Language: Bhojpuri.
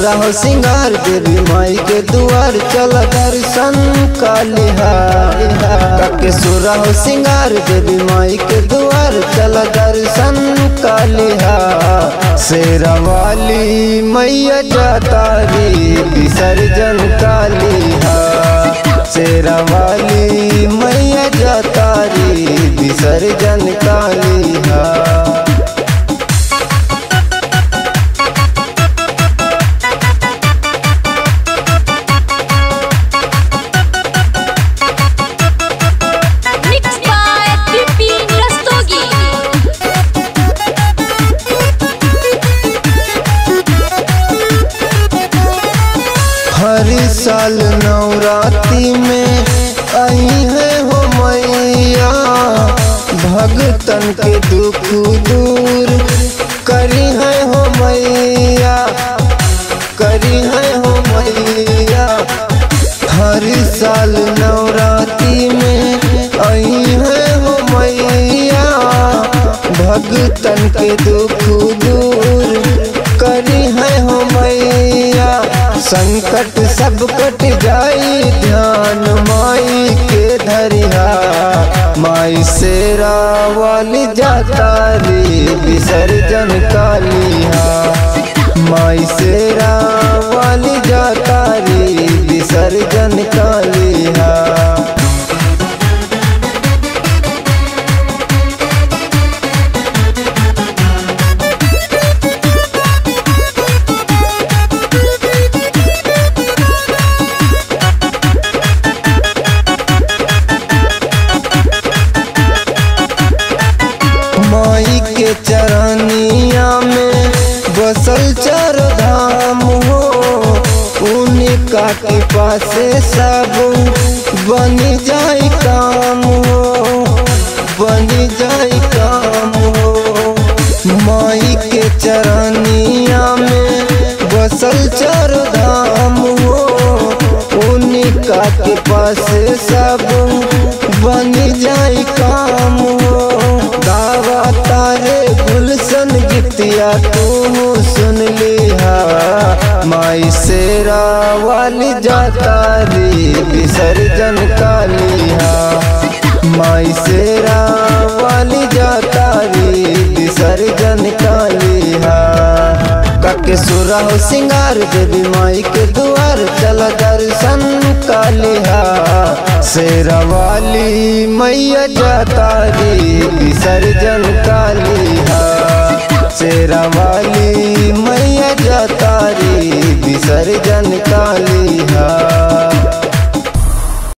सुरह सिंगार देवी माई के दुआर चल दर्शन कालिहा के सुरह सिंगार देवी माई के दुआर चल दर्शन कालिहा शेरा वाली मैया जाता रे विसर्जन कालिहा शेरा वाली मैया जाता रे विसर्जन कालिहा Mixed by Pipin Rastogi. हर साल नवरात्रि में आई है हो मैया भगतन के दुख दूर करी है हो मैया करी है हो मैया हर साल नवरात्रि में आई है हो मैया भगतन के दुख दूर करी है हो मैया संकट सब कट जाई ध्यान माई के धरिहा माई शेरा वाली जाता रे विसर्जन कालिहा माई शेरा वाली जाता रे विसर्जन कालिहा माई के चरनिया में बसल चार धाम हो उनका के पासे सब बन जाए काम हो बन जाए काम हो माई के चरनिया में बसल चार धाम हो उनका के पासे सब बन जाए काम हो गावा तारे गुलशन गीतिया तू सुन लिहा माई शेरा वाली जाता रे विसर्जन कालिहा माई शेरा वाली जाता रे विसर्जन कालिहा कके सुरह सिंगार देवी माई के दुआर चल दर्शन कालिहा शेरा वाली मैया जाता रे विसर्जन कालिहा शेरा वाली